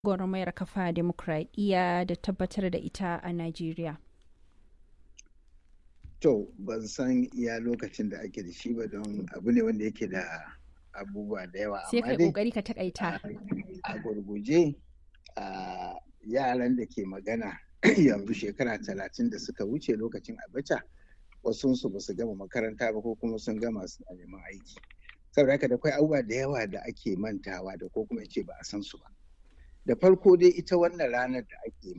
gwagwarmayar kafa demokradiyya da tabbatar da ita a Najeriya? To, ban san iya lokacin da ake da shi ba don abu ne wanda yake da abubuwa da yawa. Sai kai kokari ka takaita. A gurguje, a yaran da ke magana yanzu shekara talatin da suka wuce lokacin abacha wasunsu ba su gama makaranta ba ko kuma sun gama suna neman aiki. Saboda haka da akwai abubuwa da yawa da ake mantawa da ko kuma ce ba a san su ba. Da farko dai ita wannan ranar da ake